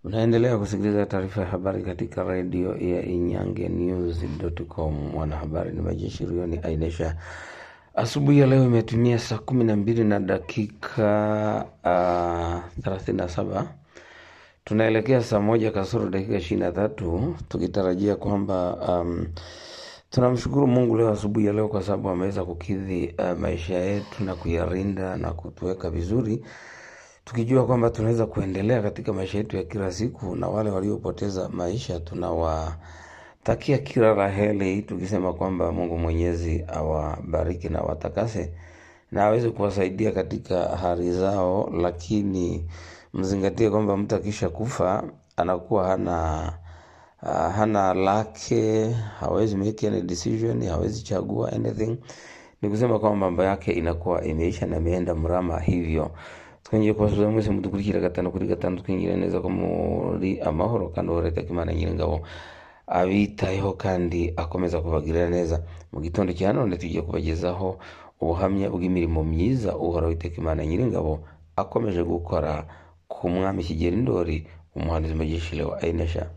Unaendelea kusikiliza taarifa ya habari katika redio ya Inyange News.com. Mwanahabari ni Majeshirioni Ainesha. Asubuhi ya leo imetumia saa kumi na mbili na dakika thelathini na saba tunaelekea saa moja kasoro dakika ishirini na tatu tukitarajia kwamba um, tunamshukuru Mungu leo asubuhi ya leo kwa sababu ameweza kukidhi uh, maisha yetu na kuyarinda na kutuweka vizuri tukijua kwamba tunaweza kuendelea katika maisha yetu ya kila siku, na wale waliopoteza maisha tunawatakia kila raheli, tukisema kwamba Mungu Mwenyezi awabariki na watakase na aweze kuwasaidia katika hali zao, lakini mzingatie kwamba mtu akisha kufa anakuwa hana ah, hana lake, hawezi make any decision, hawezi chagua anything. Ni kusema kwamba mambo yake inakuwa imeisha na imeenda mrama hivyo twongeye kubasubiza mwese mudukurikira gatanu kuri gatanu twinjira neza ko muri amahoro kandi uhoraho imana nyir'ingabo abitayeho kandi akomeza kubagirira neza mu gitondo cya none tugiye kubagezaho ubuhamya bw'imirimo myiza uhoraho imana nyir'ingabo akomeje gukora ku mwami kigeri ndori umuhanuzi magishile wa ainesha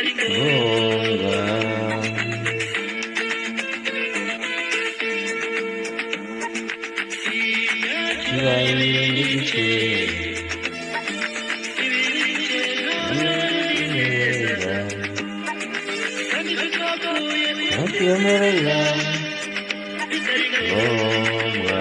Gonga. Kibaye n'igice. Neza. Nakwemerera. Gonga.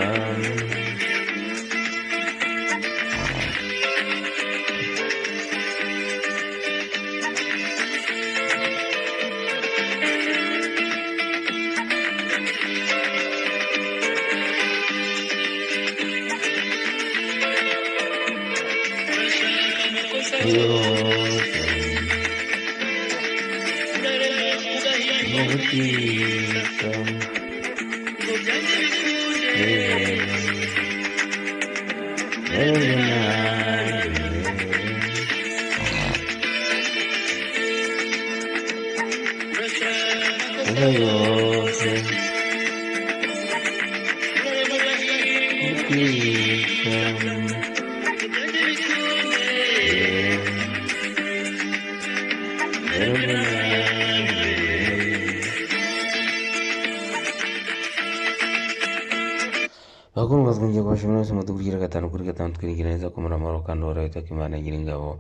bakundwa twongeye kubashimira mwese mudukurikira gatanu kuri gatanu twirindira neza ko muri amahoro kandi uhoraho itaka imana nyir'ingabo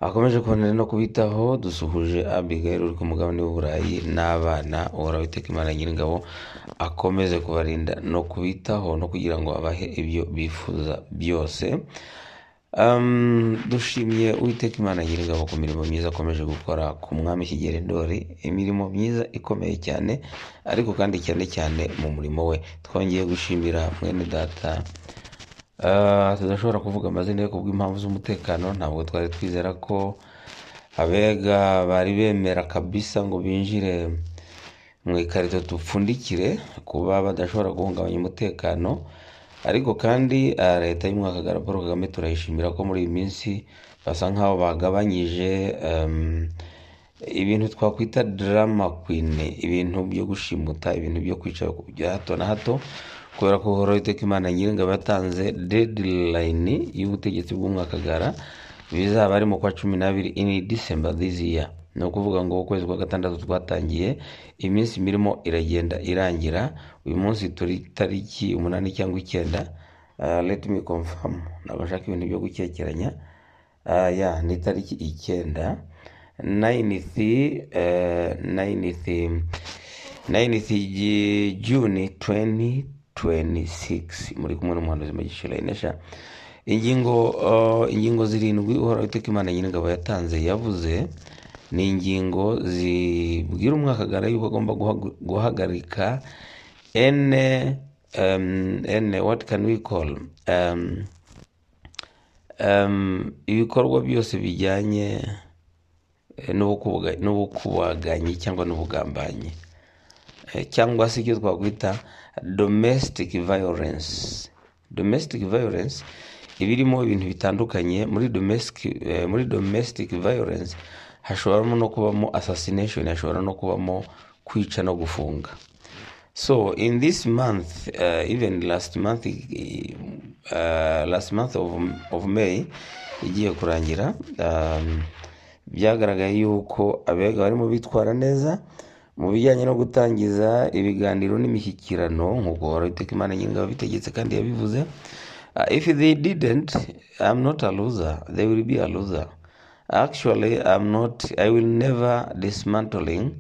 akomeje kubonera no kubitaho dusuhuje abigail uri ku mugabane w'uburayi n'abana uhoraho iteka imana nyir'ingabo akomeze kubarinda no kubitaho no kugira ngo abahe ibyo bifuza byose Um, dushimye uwiteka imana nyir'ingabo ku mirimo myiza akomeje gukora ku mwami kigeri ndori imirimo myiza ikomeye cyane ariko kandi cyane cyane mu murimo we twongeye gushimira mwene data Ah, tudashobora kuvuga amazina ye kubw'impamvu z'umutekano ntabwo twari twizera ko abega bari bemera kabisa ngo binjire mu ikarito dupfundikire kuba badashobora guhungabanya umutekano ariko kandi ah, leta y'umwakagara paul kagame turayishimira ko muri iyi minsi basa nk'aho bagabanyije em, ibintu twakwita drama queen ibintu byo gushimuta ibintu byo kwicara ku bya hato na hato kubera ko uhoraho iteka imana nyiringabo yatanze deadline y'ubutegetsi bw'umwakagara bizaba ari mu kwa cumi n'abiri in december this year ni ukuvuga ngo ukwezi kwa gatandatu twatangiye iminsi mirimo iragenda irangira uyu munsi turi tariki umunani cyangwa icyenda uh, let me confirm ntabwo nshaka ibintu byo gukekeranya uh, ya ni tariki icyenda 9th eh, 9th 9th Ji- Juni 2026 muri kumwe n'umuhanuzi Magishira Inesha ingingo uh, ingingo zirindwi uhoraho iteka imana nyir'ingabo yatanze yavuze ni ingingo zibwira umwakagara yuko agomba guhagu- guhagarika ene um, ene what can we call um, um, ibikorwa byose bijyanye eh, n'ubukubaga- n'ubukubaganyi cyangwa n'ubugambanyi Eh, cyangwa se icyo twakwita domestic violence domestic violence iba irimo ibintu bitandukanye muri domestic eh, muri domestic violence hashobora no kubamo assassination hashobora no kubamo kwica no gufunga So in this month, uh, even last month, uh, last month of, of May igiye kurangira um, byagaragaye yuko abega barimo bitwara neza mu bijyanye no gutangiza ibiganiro n'imishyikirano nk'uko uhoraho imana nyir'ingabo bitegetse kandi yabivuze uh, if they didn't I'm not a loser they will be a loser actually I'm not I will never dismantling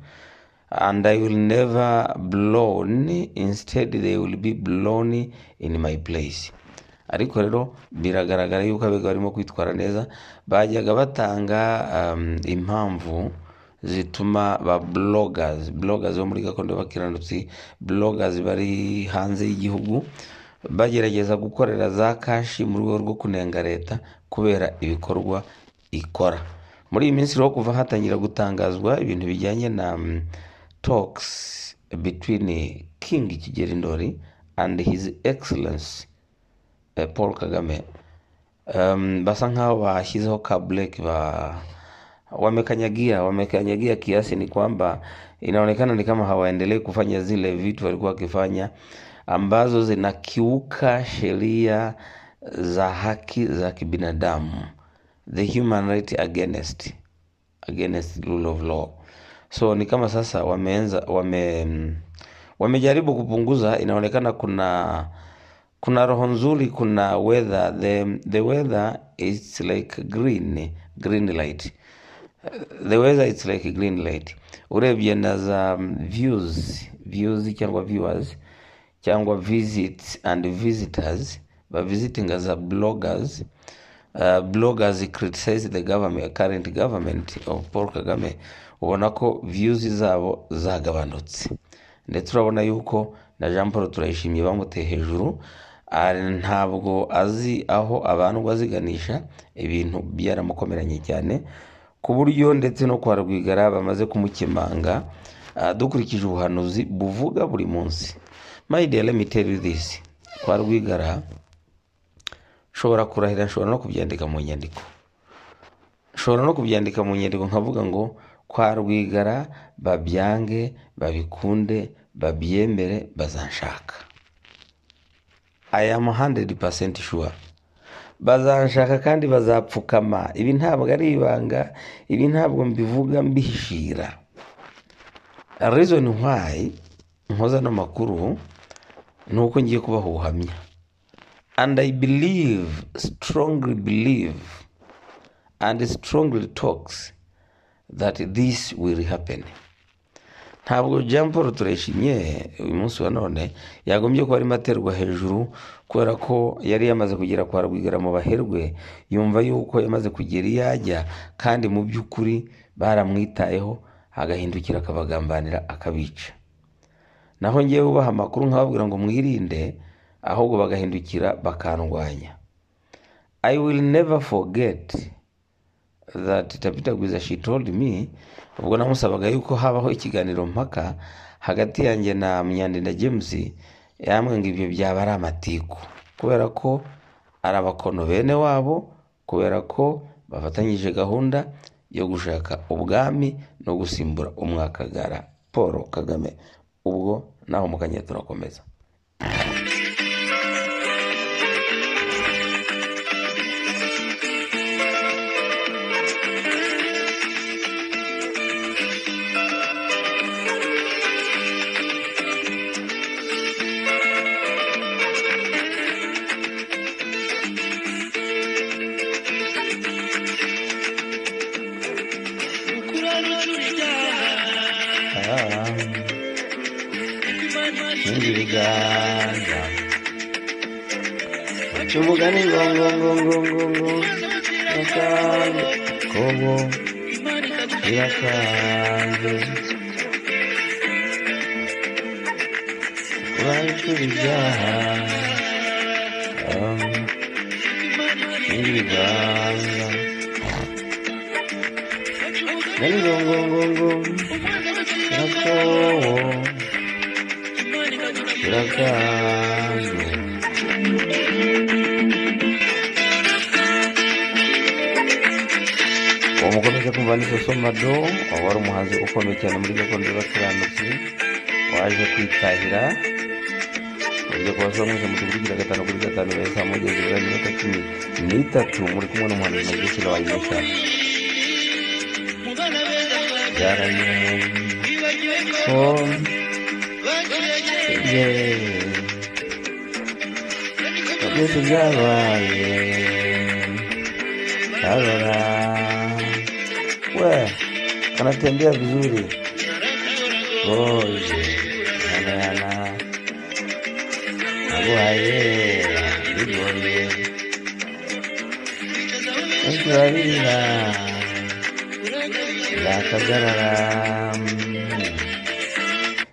and I will never blown instead they will be blown in my place ariko rero biragaragara yuko abega barimo kwitwara neza bajyaga batanga um, impamvu zituma ba bloggers bloggers bo muri gakondo y'abakiranutsi bloggers bari hanze y'igihugu bagerageza gukorera za kashi mu rwego rwo kunenga leta kubera ibikorwa ikora muri iyi minsi rero kuva hatangira gutangazwa ibintu bijyanye na mm, talks between king kigeli ndori and his excellence eh, paul kagame um, basa nkaho bashyizeho ka break ba wamekanyagia wamekanyagia kiasi ni kwamba inaonekana ni kama hawaendelei kufanya zile vitu walikuwa wakifanya ambazo zinakiuka sheria za haki za kibinadamu the human right against against rule of law so ni kama sasa wameenza wame wamejaribu kupunguza inaonekana kuna kuna roho nzuri kuna weather the, the weather is like green green light the weather it's like a green light urebye na za um, views views cyangwa viewers cyangwa visits and visitors ba visiting za bloggers uh, bloggers criticize the government current government of Paul Kagame ubona ko views zabo zagabanutse ndetse urabona yuko na Jean Paul Turayishimye bamuteye hejuru ah, ntabwo azi aho abandwa aziganisha ibintu byaramukomeranye cyane ku buryo ndetse no kwa Rwigara bamaze kumukemanga ah, dukurikije ubuhanuzi buvuga buri munsi my dear let me tell you this kwa Rwigara nshobora kurahira nshobora no kubyandika mu nyandiko nshobora no kubyandika mu nyandiko nkavuga ngo kwa rwigara babyange babikunde babyemere bazanshaka i am 100% sure bazanshaka kandi bazapfukama ibi ntabwo ari ibanga ibi ntabwo mbivuga mbihishira reason why nkoza ano makuru ni uko ngiye kubaha ubuhamya and I believe, strongly believe, and strongly talks that this will happen. ntabwo jean paul turayishimye uyu munsi wa none yagombye kuba arimo aterwa hejuru kubera ko yari yamaze kugera kwa rwigara mu baherwe yumva yuko yamaze kugera iyo ajya kandi mu by'ukuri baramwitayeho agahindukira akabagambanira akabica naho ngewe ubaha amakuru nkababwira ngo mwirinde ahubwo bagahindukira bakandwanya i will never forget that tabita gwiza she told me ubwo namusabaga yuko habaho ikiganiro mpaka hagati yanjye na myandi na james yambwiye ngo ibyo byaba ari amatiku kubera ko ari abakono bene wabo kubera ko bafatanyije gahunda yo gushaka ubwami no gusimbura umwakagara paul kagame ubwo naho mukanya turakomeza Ah, sinzi ibiganza cy'umugani ngongongongongongo yakanze kobo birakanze urayicura ibyaha Ah, sinzi ibiganza ngani ngongongongo yakobo biraganzwe uwo mukomeje kumva ni soso mado wari umuhanzi ukomeye cyane muri gakondo y'abakiranutsi waje kwitahira uburyo kubaza mwese mutuvugira gatanu kuri gatanu beza mugeze bwa minota cumi n'itatu muri kumwe n'umuhanzi magusira wayimisha byaranyuko byose byabaye arora we kanatembea vizuri oje anana aguhaye bigoye ntiturarira yakagarara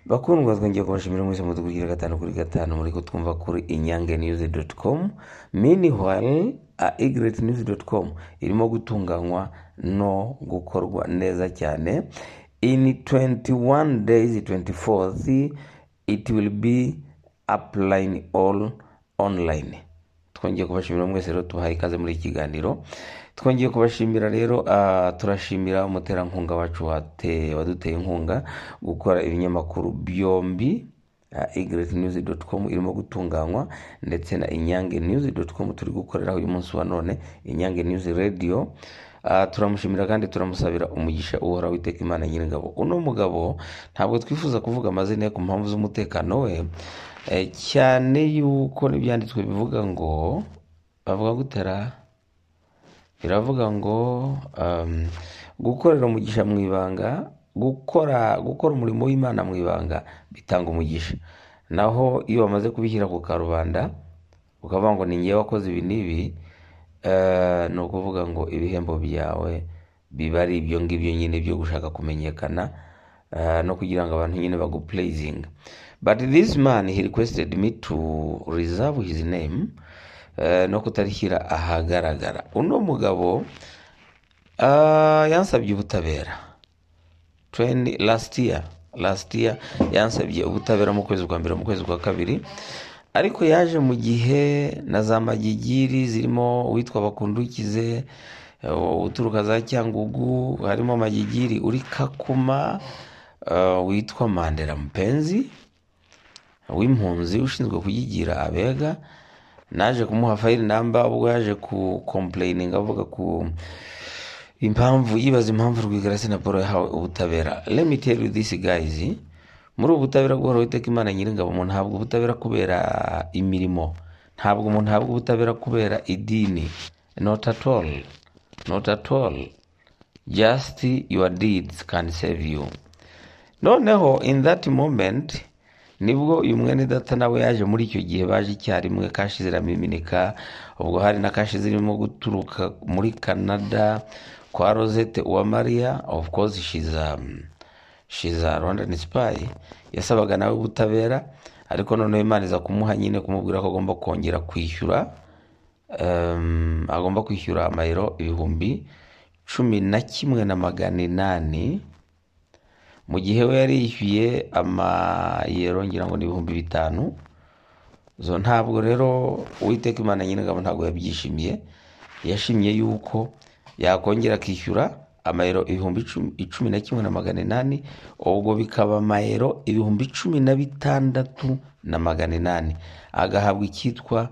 bakundwa twongeye kubashimira mwese mudukurikira gatanu kuri gatanu muri kutwumva kuri inyange news com meanwhile igret news com irimo gutunganywa no gukorwa neza cyane in 21 days 24th it will be upline all online twongeye kubashimira mwese rero tubahaye ikaze muri iki kiganiro twongeye kubashimira rero ah, turashimira umuterankunga wacu wate- waduteye inkunga gukora ibinyamakuru byombi igretnews.com irimo gutunganywa ndetse na inyange news.com turi gukoreraho uyu munsi wa none inyange news radio Ah, turamushimira kandi turamusabira umugisha uhoraho witeka imana nyiringabo uno mugabo ntabwo twifuza kuvuga amazina ye ku mpamvu z'umutekano we Eh, cyane yuko n'ibyanditswe bivuga ngo bavuga gutera biravuga ngo um, gukorera umugisha mu ibanga gukora gukora umurimo w'imana mu ibanga bitanga umugisha naho iyo bamaze kubishyira ku karubanda ukavuga ngo ni ngewe wakoze ibi n'ibi eh, ni ukuvuga ngo ibihembo byawe biba ari ibyo ngibyo nyine byo gushaka kumenyekana eh, no kugira ngo abantu nyine baguplazinga but this man he requested me to reserve his name eh, no kutarishyira ahagaragara uno mugabo ah, yansabye ubutabera tweni last year last year yansabye ubutabera mu kwezi kwa mbere mu kwezi kwa kabiri ariko yaje mu gihe na za magigiri zirimo uwitwa bakundukize eh, uturuka za cyangugu harimo magigiri uri kakuma eh, witwa mandera mpenzi w'impunzi ushinzwe kuyigira abega naje kumuha fayiri namba ubwo yaje ku kompureyininga avuga ku impamvu yibaza impamvu rwigarasi na paul yahawe ubutabera let me tell you this guys muri ubu butabera guhora witeka imana nyiringabo umuntu ntabwo ubutabera kubera imirimo ntabwo umuntu ahabwa ubutabera kubera idini not at all not at all just your deeds can save you noneho in that moment nibwo uyu mwene data nawe yaje muri icyo gihe baje icyarimwe kashi ziraminika ubwo hari na kashi zirimo guturuka muri canada kwa rosette uwa maria of course she's a, she's a rwandan spy yasabaga nawe ubutabera ariko noneho imana iza kumuha nyine kumubwira ko agomba kongera kwishyura um, agomba kwishyura amayero ibihumbi cumi na kimwe na magana inani mu gihe we yari yishyuye amayero ngira ngo ni ibihumbi bitanu zo ntabwo rero uwiteka imana nyir'ingabo ntabwo yabyishimiye yashimye yuko yakongera akishyura amayero ibihumbi icumi- icumi na kimwe na magana inani ubwo bikaba amayero ibihumbi cumi na bitandatu na magana inani agahabwa icyitwa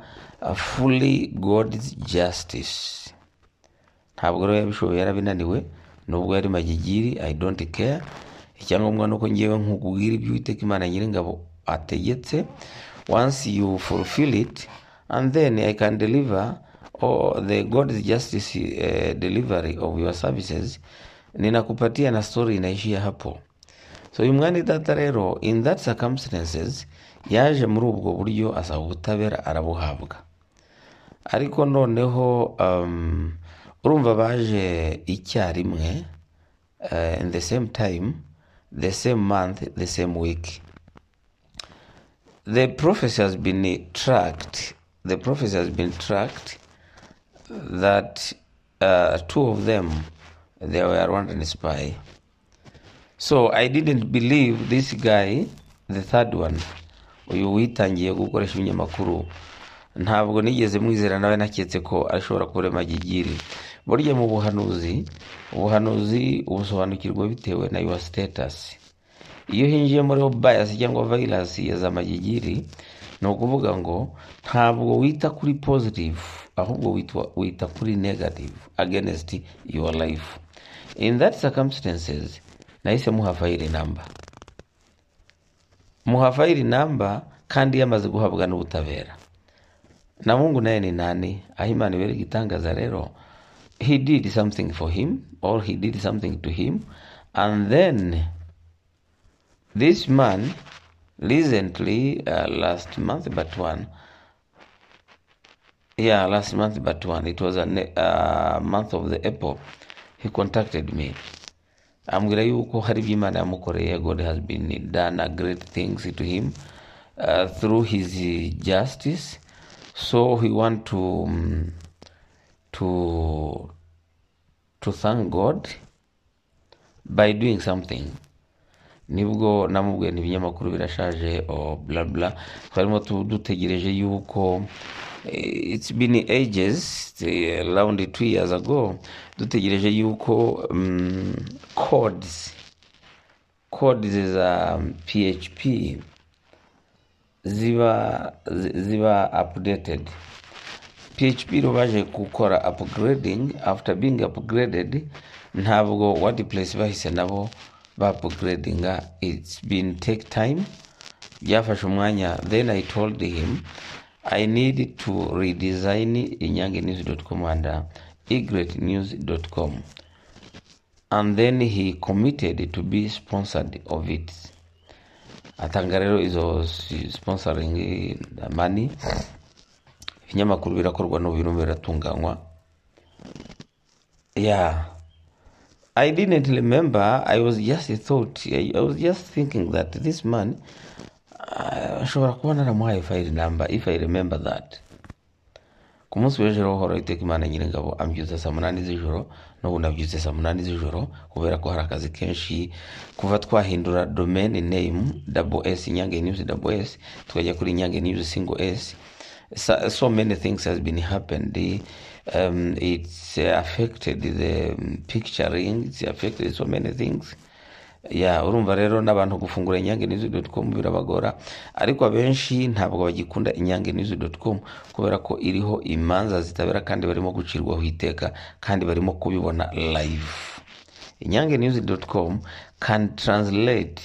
fully god's justice ntabwo rero yabishoboye yarabinaniwe nubwo yari magigiri i don't care icyangombwa ni uko ngewe nkubwira ibyo uwiteka imana nyiringabo ategetse once you fulfill it and then i can deliver or the god's justice eh, delivery of your services ninakupatia na story inaishia hapo so uyu mwani data rero in that circumstances yaje muri ubwo buryo asaba ubutabera arabuhabwa ariko noneho um, urumva baje icyarimwe uh, in the same time the same month the same week the prophecy has been tracked the prophecy has been tracked that uh, two of them they were Rwandan spy so i didn't believe this guy the third one uyu witangiye gukoresha ibinyamakuru ntabwo nigeze mwizera nawe naketse ko ashobora kurema gigiri burya mu buhanuzi ubuhanuzi ubusobanukirwa bitewe na yuwa sitetasi iyo hinjiye muri bayasi cyangwa vayirasi ya za magigiri ni ukuvuga ngo ntabwo wita kuri positive ahubwo witwa wita kuri negative against your life in that circumstances nahise muha fayiri namba muha fayiri namba kandi yamaze guhabwa n'ubutabera na mungu naye ni nani aho imana ibera igitangaza rero he did something for him or he did something to him and then this man recently uh, last month but one yeah last month but one it was a ne- uh, month of the apple he contacted me ambwira yuko hari ibyo imana yamukoreye god has been done a great things to him uh, through his uh, justice so he want to um, to to thank god by doing something nibwo namubwiye ibinyamakuru birashaje o blabla twarimo tu- dutegereje yuko eh, it's been ages eh, around two years ago dutegereje yuko um, codes codes za php ziba zi- ziba updated php rero baje gukora upgrading after being upgraded ntabwo wordpress bahise nabo ba upgradinga it's been take time byafashe umwanya then i told him i need to redesign inyange news.com and uh, egreatnews.com and then he committed to be sponsored of it atanga rero izo s- sponsoring eh, money ibinyamakuru birakorwa n'ubu birimo biratunganywa yeah i didn't remember i was just thought i, I was just thinking that this man uh, ashobora kuba naramuhaye fayiri namba if i remember that ku munsi w'ejo horaho iteka imana nyiringabo ambyutse saa munani z'ijoro n'ubu nabyutse saa munani z'ijoro kubera ko hari akazi kenshi kuva twahindura domain name double s inyange news double s tukajya kuri inyange news single s so, so many things has been happened um, it's affected the um, picturing it's affected so many things ya urumva rero n'abantu gufungura inyange nizi doti komu birabagora ariko abenshi ntabwo bagikunda inyange nizi doti komu kubera ko iriho imanza zitabera kandi barimo gucirwaho iteka kandi barimo kubibona live inyange nizi doti komu can translate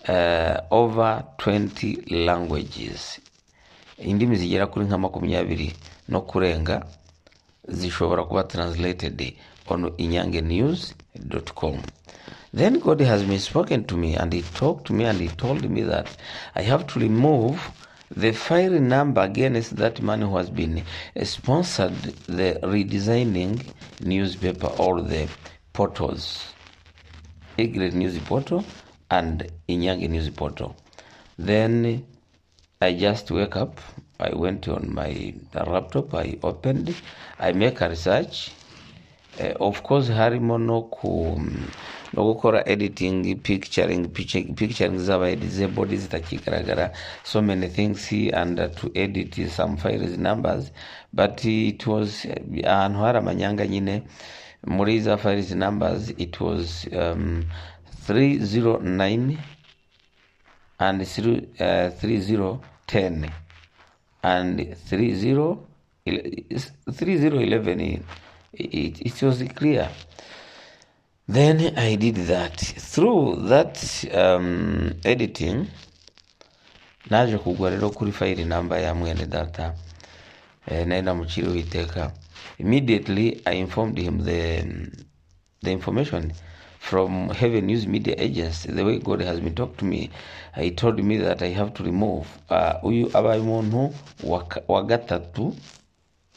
uh, over 20 languages indimi zigera kuri nka makumyabiri no kurenga zishobora kuba translated on inyangenews.com then god has been spoken to me and he talked to me and he told me that i have to remove the file number against that man who has been sponsored the redesigning newspaper or the portals Egret News Portal and Inyange News Portal. Then I just wake up. I went on my laptop. I opened. I make a research. Eh, of course harimo no ku no gukora editing picturing picture- picturing z'aba disabled zitakigaragara so many things and uh, to edit some files numbers but it was eh, ahantu hari amanyanga nyine muri za files numbers it was um, 309 and through, uh, 3010 and 30 3011 it, it was clear then i did that through that um, editing naje kugwa rero kuri fayiri namba ya mwene data eh, nayo namuciriwe iteka immediately i informed him the, the information from heaven news media agency the way god has been talked to me he told me that i have to remove uh, uyu abaye umuntu wa ka- wa gatatu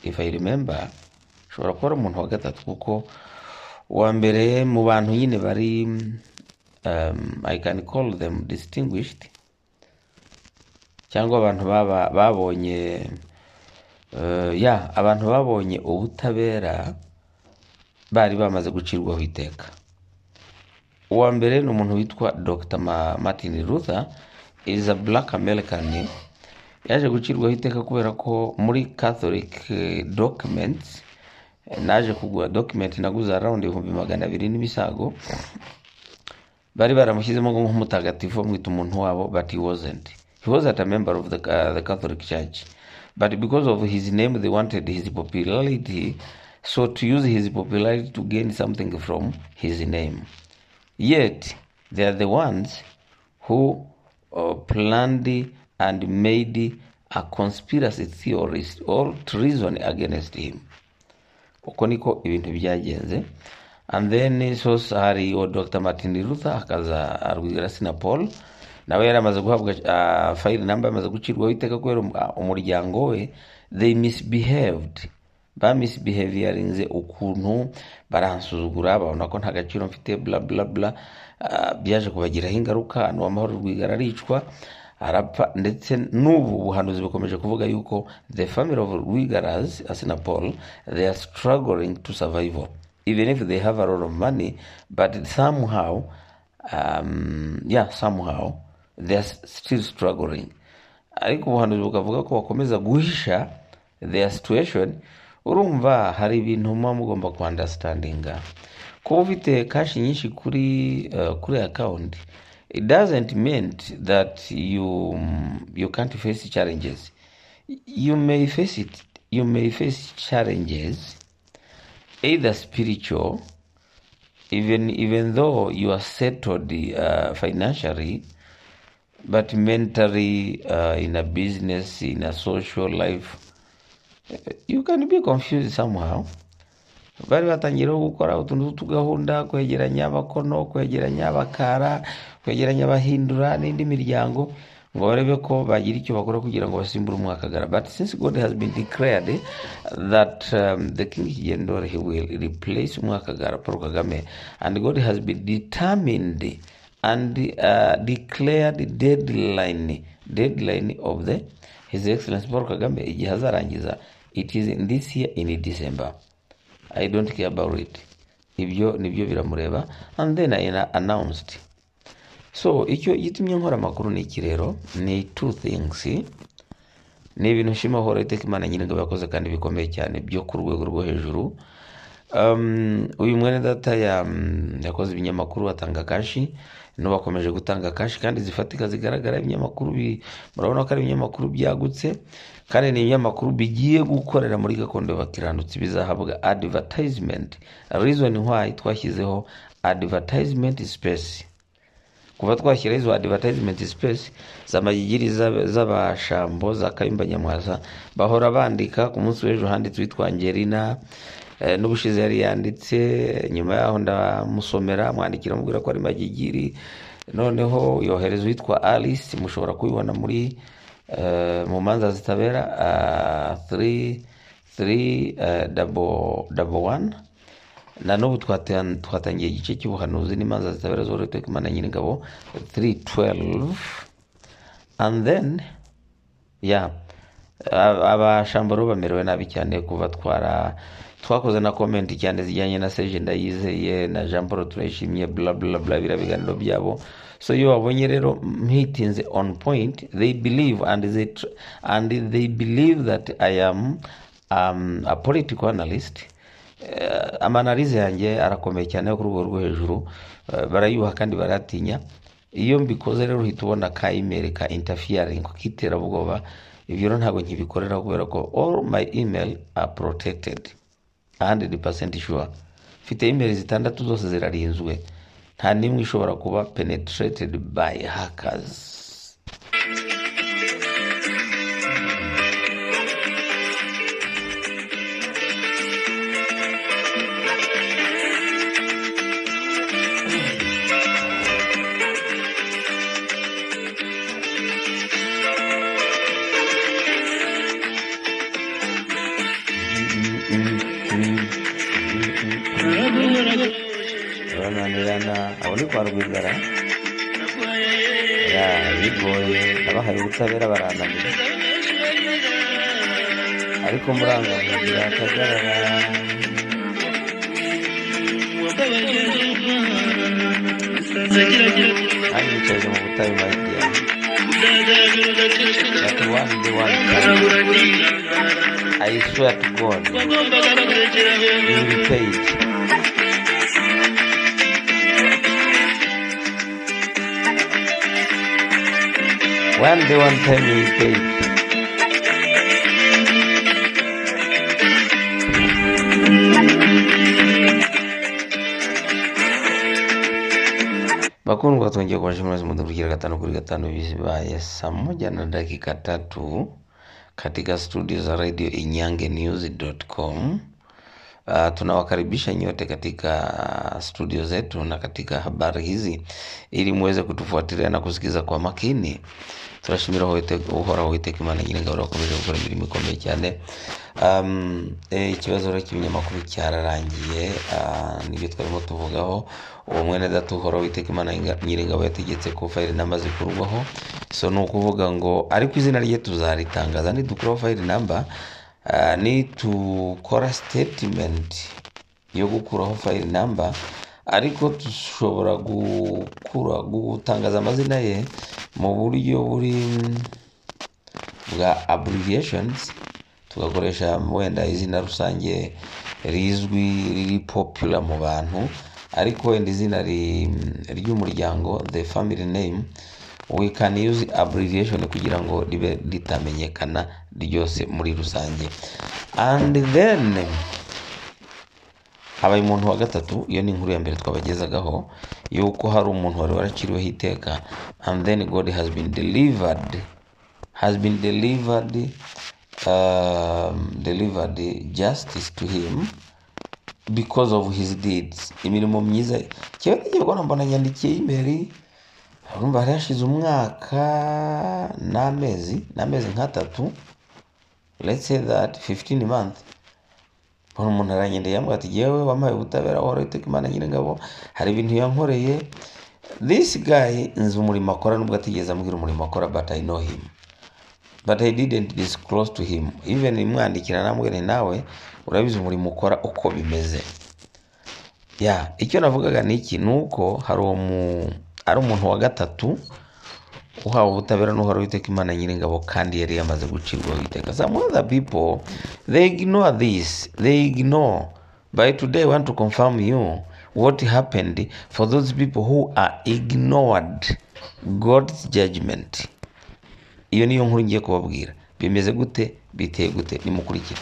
if i remember ushobora kuba ari umuntu wa gatatu kuko uwa mbere mu bantu nyine bari um, i can call them distinguished cyangwa abantu baba- babonye eh, ya abantu babonye ubutabera bari bamaze gucirwaho iteka uwa mbere ni umuntu witwa dr Ma- martin luther is a black american yaje gucirwaho iteka kubera ko muri catholic eh, documents eh, naje kugura document naguze around ibihumbi magana abiri n'ibisago bari baramushyizemo nk'umutagatifu bamwita umuntu wabo but he wasn't he wasn't a member of the, uh, the catholic church but because of his name they wanted his popularity so to use his popularity to gain something from his name yet they are the ones who uh, planned and made a conspiracy theorist or treason against him uko niko ibintu byagenze and then sos hari uwo dr martin luther akaza arwigara sina paul nawe yari amaze guhabwa uh, fayiri namba yamaze gucirwaho iteka kubera um- ah, umuryango we they misbehaved bamisbehaviyarinze ukuntu baransuzugura babona ko nta gaciro mfite bla bla bla ah, byaje kubagiraho ingaruka n'uwamahoro rwigara aricwa arapfa ndetse n'ubu buhanuzi bukomeje kuvuga yuko the family of rwigaras asina paul they are struggling to survival even if they have a lot of money but somehow um, yeah somehow they are still struggling ariko ubuhanuzi bukavuga ko bakomeza guhisha their situation urumva hari ibintu muba mugomba kuandastandinga kuba ufite kashi nyinshi kuri uh, kuri akawunti it doesn't mean that you you can't face challenges you may face it you may face challenges either spiritual even even though you are settled uh, financially but mentally uh, in a business in a social life eh, you can be confused somehow bari batangiyeho gukora utuntu tw'utugahunda kwegeranya abakono kwegeranya abakara kwegeranya abahindura n'indi miryango ngo barebe ko bagira icyo bakora kugira ngo basimbure umwakagara but since god has been declared that um, the king kigendore he will replace umwakagara paul kagame and god has been determined and uh, declared deadline deadline of the his excellence paul kagame igihe azarangiza it is in this year in december i don't care about it ibyo nibyo biramureba and then i na- announced so icyo gitumye nkora amakuru ni iki rero ni two things ni ibintu nshima hora iteka imana nyir'ingabo yakoze kandi bikomeye cyane byo ku rwego rwo hejuru um, uyu mwene data ya, mm, yakoze ibinyamakuru atanga kashi n'ubu akomeje gutanga kashi kandi zifatika zigaragara ibinyamakuru bi- murabona ko ari ibinyamakuru byagutse kandi ni ibinyamakuru bigiye gukorera muri gakondo y'abakiranutsi bizahabwa advertisement reason why twashyizeho advertisement space kuva twashyiraho izo advertisement space zamagigiri z'ab- z'abashambo za kayumba nyamwasa bahora bandika ku munsi w'ejo handitse witwa angelina eh, n'ubushize yari yanditse nyuma yaho ndamusomera mwandikira mubwira ko ari magigiri noneho yohereza uwitwa alice mushobora kubibona muri eh, mu manza zitabera ah, three- three, eh, double double one na n'ubu twatan- twatangiye igice cy'ubuhanuzi n'imanza zitabera zorohewe iteka imana nyir'ingabo 312 and then ya abashambo rero bamerewe nabi cyane kuva twara twakoze na komenti cyane zijyanye na seje ndayizeye na jean paul turayishimye bla bla bla biriya biganiro byabo so iyo babonye rero mwitinze on point they believe and they, tr- and they believe that i am um, a political analyst Eh, amanarize yanjye arakomeye cyane yo ku rwego rwo hejuru Eh, barayuha kandi baratinya iyo mbikoze rero uhita ubona ka email ka interfering k'iterabwoba ibyo rero ntabwo nkibikorera kubera ko all my email are protected 100% sure mfite email zitandatu zose zirarinzwe nta n'imwe ishobora kuba penetrated by hackers bananirana abo ni kwa rwigara ya bigoye nabahaye ubutabera barananira ariko murangamugira akagarara anyicaje mu butayu mayidiya that was the one time. I swear to God, you will repay it. One day, one time, you will pay it. bakundwa twongeye kubashimira mwese mudukurikira gatanu kuri gatanu bibaye saa moja na dakika tatu katika studio za radio inyangenews.com. Uh, tunawakaribisha nyote katika ah, studio zetu na katika habari hizi ili muweze kutufuatilia na kusikiza kwa makini turashimira hoite- uhoraho uwiteka imana nyiringabo urakomeje gukora imirimo ikomeye cyane Um, eh, ikibazo rero cy'ibinyamakuru cyararangiye ah, nibyo twarimo tuvugaho uwo mwene data uhoraho uwiteka imana Nyinga- nyiringabo yategetse ko fayili namba zikurwaho so ni ukuvuga ngo ariko izina rye tuzaritangaza nidukuraho fayili namba ah, nitukora statement yo gukuraho fayili namba ariko dushobora gukura gutangaza amazina ye mu buryo buri bwa abbreviations tugakoresha wenda izina rusange rizwi riri popular mu bantu ariko wenda izina ri- ry'umuryango the family name we can use abbreviation kugira ngo ribe ritamenyekana ryose muri rusange and then habaye umuntu wa gatatu iyo ni inkuru ya mbere twabagezagaho yuko hari umuntu wari waraciriweho iteka and then god has been delivered has been delivered um, delivered justice to him because of his deeds imirimo myiza cyewe n'igihe ubwo mbona nyandikiye y'imeri urumva hari hashize umwaka n'amezi n'amezi nk'atatu let's say that 15 months mbona umuntu aranyendeye yambwira ati yewe wampaye ubutabera wahora witeka imana nyir'ingabo hari ibintu yankoreye this guy nzi umurimo akora nubwo atigeze ambwira umurimo akora but i know him but i didn't disclose to him even imwandikira namwene nawe urabizi umurimo ukora uko bimeze ya icyo navugaga ni iki ni uko hari uwo mu- hari umuntu wa gatatu uhawe ubutabera n'uhora witeka imana nyiringabo kandi yari yamaze gucirwaho iteka some other people they ignore this they ignore by today I want to confirm you what happened for those people who are ignored god's judgment iyo niyo nkuru ngiye kubabwira bimeze gute biteye gute nimukurikire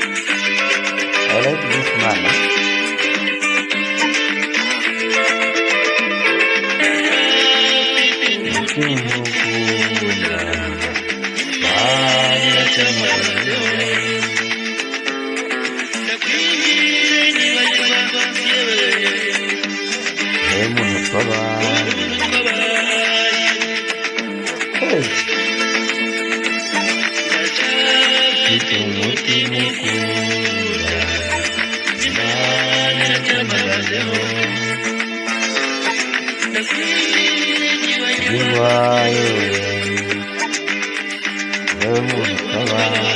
I like this man. Hey, muntu twabaye. Hey. Mfite umutima ukunda. Imana yatambazeho. Bibaye. Yewe muntu twabaye.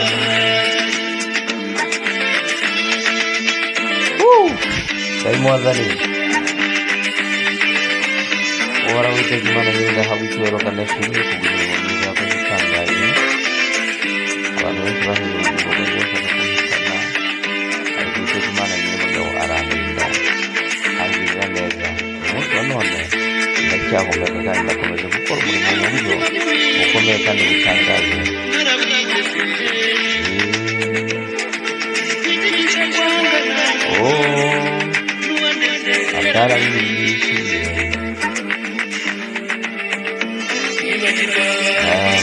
Woo! Ndayimo wazaniye. uhoraho witeka imana n'indahabwa icyubahiro kandi ashimwe ku buzima bwiza yakoze itangaje abantu benshi bahize ubugingo bwose bashaka kumuhitana ariko witeka imana nyir'umugabo aranrinda angirira neza umunsi wa none ndacyahumeka kandi ndakomeje gukora umurimo mu buryo bukomeye kandi butangaje Eh, oh atarabigishije um, nibagirwa eh,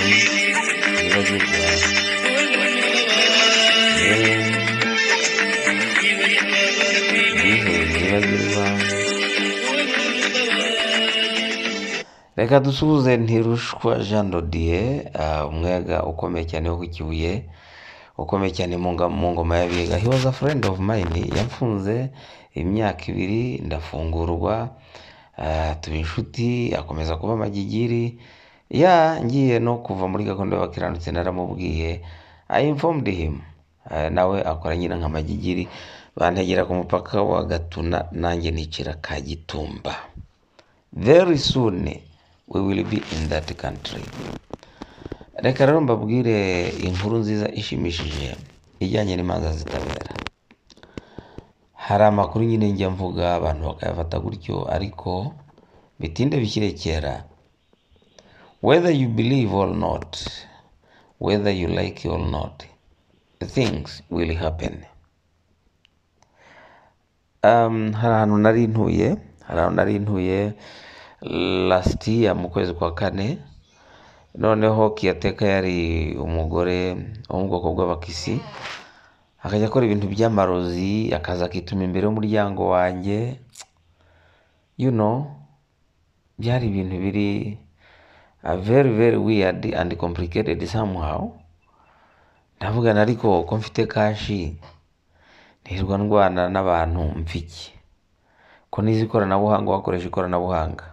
nibagirwa reka dusuhuze ntirushwa jean dodier umwega ukomeye cyane wo ku kibuye ukomeye cyane mu nga- mu ngoma y'abiga he was a friend of mine yamfunze imyaka ibiri ndafungurwa ah, tuba inshuti akomeza kuba amagigiri ya ngiye no kuva muri gahunda y'abakiranutse naramubwiye i informed him Ah, nawe akora nyina nk'amagigiri bantegera ku mupaka wa gatuna nanjye nicira ka gitumba very soon we will be in that country reka rero mbabwire inkuru nziza ishimishije ijyanye n'imanza zitabera hari amakuru nyine njya mvuga abantu bakayafata gutyo ariko bitinde bikirekera whether you believe or not whether you like or not things will happen um, hari ahantu nari ntuye hari ahantu nari ntuye last year mu kwezi kwa kane noneho kiyateka yari umugore wo mu bwoko bw'abakisi akajya akora ibintu by'amarozi akaza akituma imbere y'umuryango wanjye you know byari ibintu biri uh, very very weird and complicated somehow ndavugana ariko ko mfite kashi ntirwa ndwana n'abantu mfiki ko nize ikoranabuhanga wakoresha ikoranabuhanga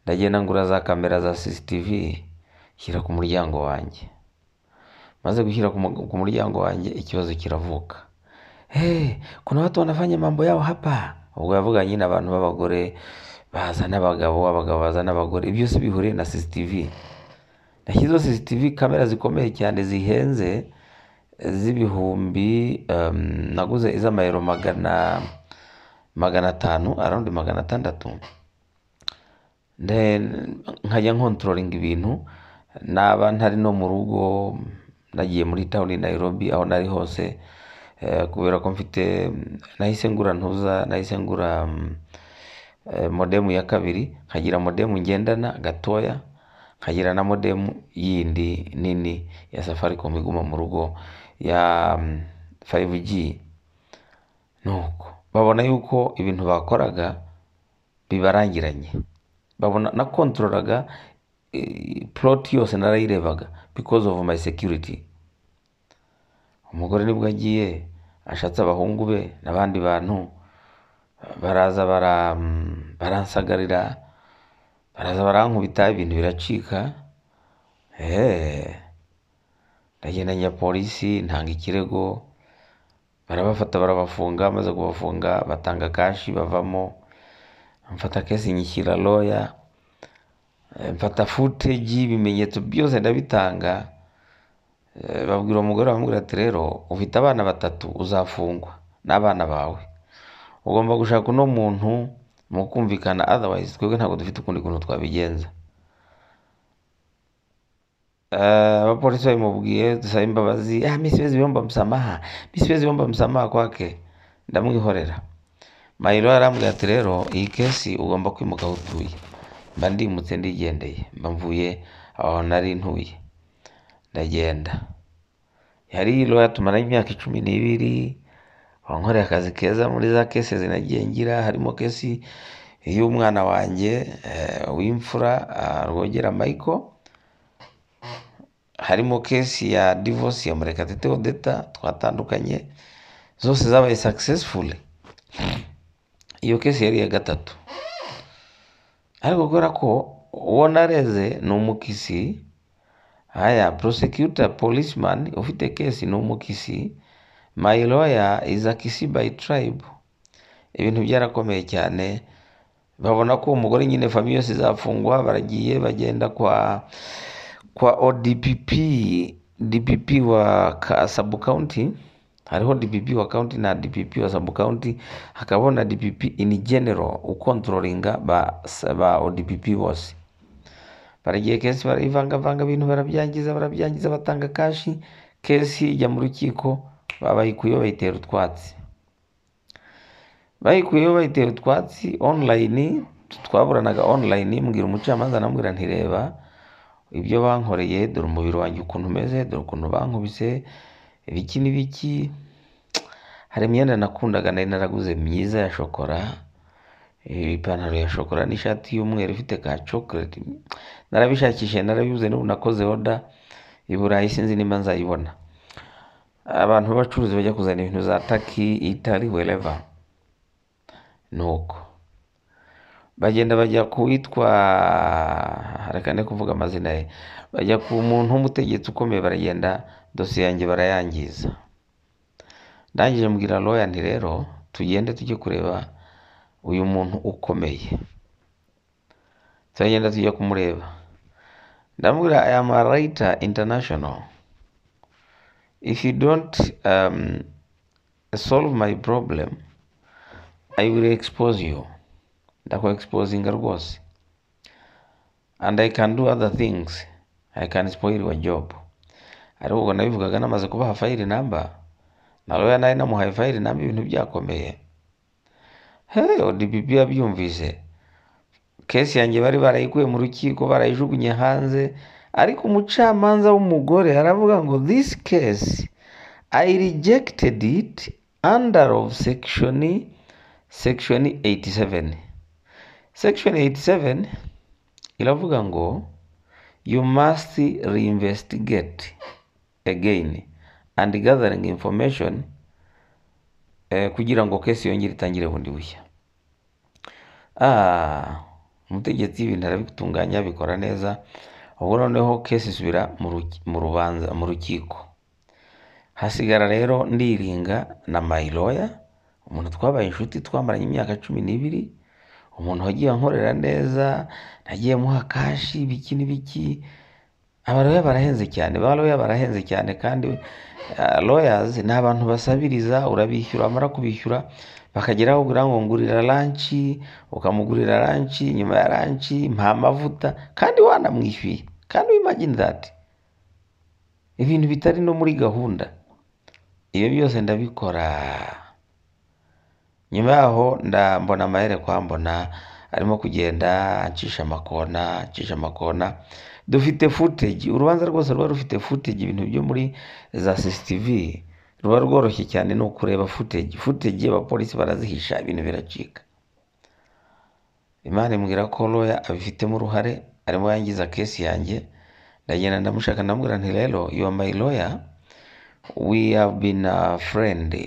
ndagenda ngura za kamera za CCTV shyira ku muryango wanjye maze gushyira ku mu- ku muryango wanjye ikibazo kiravuka hey, kuna watu wanafanya mambo yao hapa ubwo yavuga nyine abantu b'abagore baza n'abagabo abagabo baza n'abagore ibyo byose bihuriye na CCTV nashyizeho CCTV kamera zikomeye cyane zihenze z'ibihumbi um, naguze iz'amayero magana magana atanu around magana atandatu Then nkajya nkontrolinga ibintu naba ntari no mu rugo nagiye muri town i Nairobi aho nari hose eh, kubera ko mfite nahise ngura ntuza nahise ngura mm, eh, modemu ya kabiri nkagira modemu ngendana gatoya nkagira na modemu yindi nini ya Safaricom iguma mu rugo ya mm, 5G nuko babona yuko ibintu bakoraga bibarangiranye babona nakontroraga eh, plot yose narayirebaga because of my security umugore nibwo agiye ashatse abahungu be n'abandi bantu baraza bara, mm, baransagarira baraza barankubita ibintu biracika Eh, ndagenda njya polisi ntanga ikirego barabafata barabafunga maze kubafunga batanga kashi bavamo mfata kesi nyishyira loya Eh, mfata footage ibimenyetso byose ndabitanga Eh, babwira umugore bamubwira ati rero ufite abana batatu uzafungwa n'abana bawe ugomba gushaka uno muntu mukumvikana otherwise twebwe ntabwo dufite ukundi kuntu twabigenza Eh, abapolisi babimubwiye dusaba imbabazi ah, mi siwezi omba msamaha mi siwezi omba msamaha kwake ndamwihorera mayiro arambwira ati rero iyi kesi ugomba kwimuka aho utuye mba ndimutse ndigendeye mba mvuye aho nari ntuye ndagenda yari loya tumaranye imyaka icumi n'ibiri wankoreye akazi keza muri za kesi zinagiye ngira harimo kesi y'umwana wanjye eh, w'imfura ah, rwogera michael harimo kesi ya divorce ya murekatete odeta twatandukanye zose zabaye successful iyo kesi yari iya gatatu ariko kubera ko uwo nareze ni umukisi haya prosecutor policeman ufite kesi ni umukisi my lawyer is a kisi by tribe ibintu byarakomeye cyane babona ko uwo mugore nyine famiye yose izafungwa baragiye bagenda kwa kwa odpp dpp wa ka- sub county hariho dpp wa county na dpp wa sub county hakabaho na dpp in general ukontrolinga ba, ba odpp bose baragiye kesi barayivangavanga ibintu barabyangiza barabyangiza batanga kashi kesi ijya mu rukiko babayikuyeho bayitera utwatsi bayikuyeho bayitera utwatsi online twaburanaga online mbwira umucamanza anambwira ntireba ibyo bankoreye dore umubiri wanjye ukuntu umeze dore ukuntu bankubise ibiki n'ibiki hari imyenda nakundaga nari naraguze myiza ya shokora ipantaro ya shokora n'ishati y'umweru ifite ka chocolate narabishakishije narabibuze n'ubu nakoze oda i burayi sinzi nimba nzayibona abantu b'abacuruzi bajya kuzana ibintu za taki itari wereva ni uko bagenda bajya kuwitwa reka ne kuvuga amazina ye bajya ku muntu w'umutegetsi ukomeye baragenda dosiye yanjye barayangiza ndangije mbwira royani rero tugende tujye kureba uyu muntu ukomeye turagenda tujya kumureba ndamubwira aya marayita intanashono if you don't um, solve my problem I will expose you ndakwa exposinga rwose and I can do other things I can spoil your job ariko ubwo nabivugaga namaze kubaha fayiri namba na roya nari namuhaye fayiri namba ibintu byakomeye hey ODPP yabyumvise kesi yanjye bari barayikuye mu rukiko barayijugunye hanze ariko umucamanza w'umugore aravuga ngo this case I rejected it under of section section 87 section 87 iravuga ngo you must reinvestigate again and gathering information eh, kugira ngo kesi yongere itangire bundi bushya ah umutegetsi ibintu arabitunganya abikora neza ubwo noneho kesi isubira mu ruki- mu rubanza mu rukiko hasigara rero ndiringa na mayiroya umuntu twabaye inshuti twamaranye imyaka cumi n'ibiri umuntu wagiye ankorera neza nagiye muha kashi ibiki n'ibiki abaroya barahenze cyane baroya barahenze cyane kandi royazi ni abantu basabiriza urabishyura wamara kubishyura bakagera aho ugira ngo ngurira ranci ukamugurira ranci nyuma ya ranci mpa amavuta kandi wanamwishyuye kandi wimagine that ibintu bitari no muri gahunda ibyo byose ndabikora nyuma yaho ndambona amahere kwa mbona arimo kugenda acisha amakona acisha amakona dufite footage urubanza rwose ruba rufite footage ibintu byo muri za CCTV ruba rworoshye cyane ni ukureba footage footage abapolisi barazihisha ibintu biracika imana imbwira ko roya abifitemo uruhare arimo yangiza kesi yanjye ndagenda ndamushaka ndamubwira nti rero you are my lawyer we have been a friend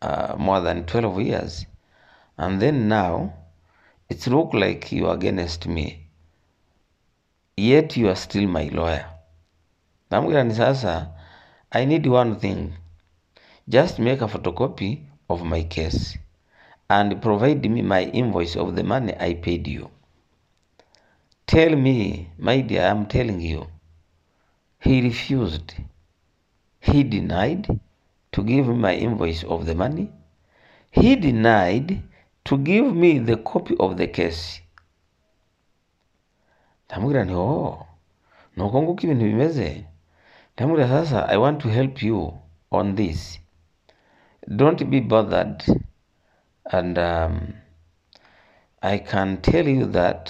uh, more than 12 years and then now it's look like you are against me yet you are still my lawyer ndamubwira nti sasa i need one thing just make a photocopy of my case and provide me my invoice of the money i paid you tell me my dear i am telling you He refused. He denied to give me my invoice of the money. He denied to give me the copy of the case. ndamubwira nti oh ni uko nguko ibintu bimeze ndamubwira sasa i want to help you on this don't be bothered and um, i can tell you that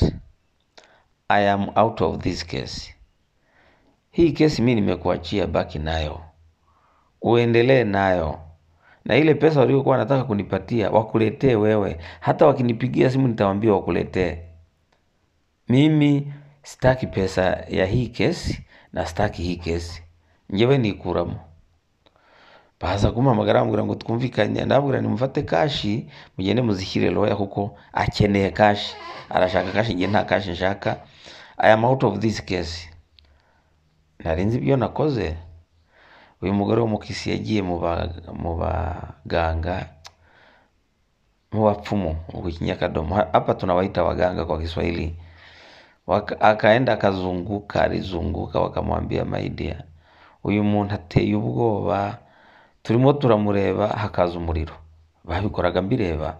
i am out of this case hii kesi mi nimekuachia baki nayo uendelee nayo na ile pesa waliokuwa wanataka kunipatia wakuletee wewe hata wakinipigia simu nitawaambia wakuletee mimi sitaki pesa ya hii kesi na sitaki hii kesi njewe nikuramo baza kumpamagara bambwira ngo twumvikanye ndabwira nimufate kashi mugende muzishyire roya kuko akeneye kashi arashaka kashi njye nta kashi nshaka i am out of this case nari nzi ibyo nakoze uyu mugore w'umukisi yagiye mu ba- mu baganga mu bapfumu ubwo kinyakadomo Ha- hapa tunawaita waganga kwa kiswahili Waka- akaenda akazunguka alizunguka wakamwambia maidia uyu muntu ateye ubwoba turimo turamureba hakaza umuriro babikoraga mbireba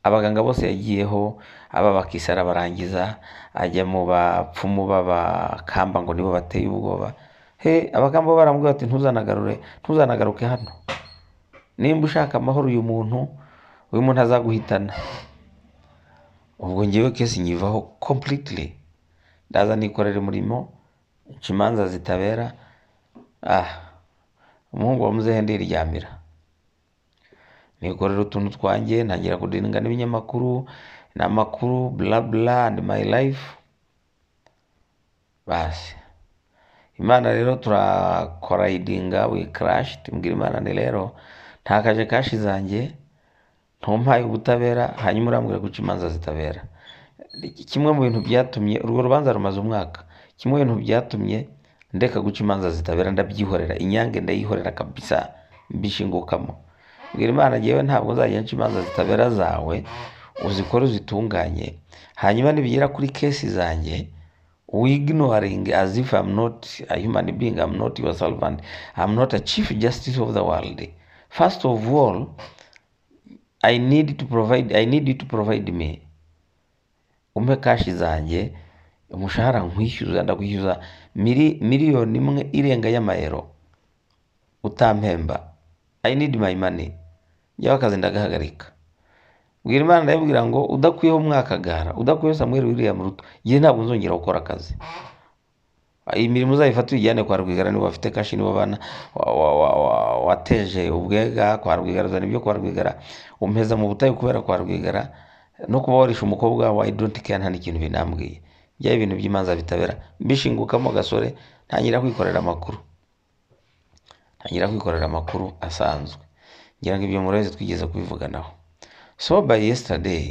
abaganga bose yagiyeho aba bakisi arabarangiza ajya mu bapfumu b'abakamba ngo nibo bateye ubwoba he abakamba bo baramubwira bati ntuzanagarure ntuzanagaruke hano nimba ushaka amahoro uyu muntu uyu muntu azaguhitana ubwo ngewe kesi nyivaho completely ndaza nikorera umurimo nca imanza zitabera ah umuhungu wa muzehe ndiryamira nikorera utuntu twanjye ntangira kudiringa n'ibinyamakuru n'amakuru bla bla and my life basi imana rero turakorayidinga we karashi tubwira imana ni rero nta kaje kashi zanjye ntumpaye ubutabera hanyuma urambwira guca imanza zitabera kimwe mu bintu byatumye urwo rubanza rumaze umwaka kimwe mu bintu byatumye ndeka guca imanza zitabera ndabyihorera inyange ndayihorera kabisa mbishingukamo mbwira imana ngewe ntabwo nzajya nca imanza zitabera zawe uzikore uzitunganye hanyuma nibigera kuri kesi zanjye wignoring as if I'm not a human being, I'm not your servant, I'm not a chief justice of the world. First of all, I need to provide, I need you to provide me. Umpe kashi zanjye umushahara nkwishyuza ndakwishyuza mili- miliyoni imwe irenga y'amayero utampemba i need my money njyaho akazi ndagahagarika bwira imana ndayibwira ngo udakuyeho mwakagara udakuyeho samweri wiriya muruto njye ntabwo nzongera gukora akazi iyi mirimo uzayifate uyijyane kwa rwigara niba bafite kashi niba bana wa- wa- wa- wa- wateje ubwega kwa rwigara uzana ibyo kwa rwigara umpeza mu butayu kubera kwa rwigara no kuba warisha umukobwa wa i don't care nta n'ikintu binambwiye bya ibintu by'imanza bitabera mbishingukamo gasore ntangira kwikorera amakuru ntangira kwikorera amakuru asanzwe ngira ngo ibyo murabizi twigeze kubivuganaho so by yesterday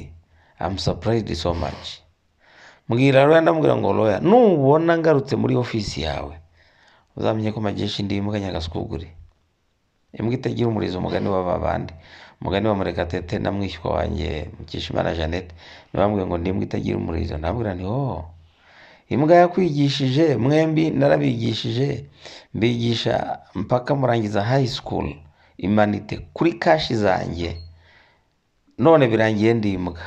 I'm surprised so much mbwira roya ndamubwira ngo roya nubona ngarutse muri ofisi yawe uzamenye ko majeshi ndi imbwa nyagasugure imbwa itagira umurizo umugani w'ababandi umugani wa murekatete na mwishywa wanjye mukishimana jeannette niwe wambwiye ngo ndi imbwa itagira umurizo ndamubwira nti oh imbwa yakwigishije mwembi narabigishije mbigisha mpaka murangiza high school imanite kuri kashi zanjye none birangiye ndi imbwa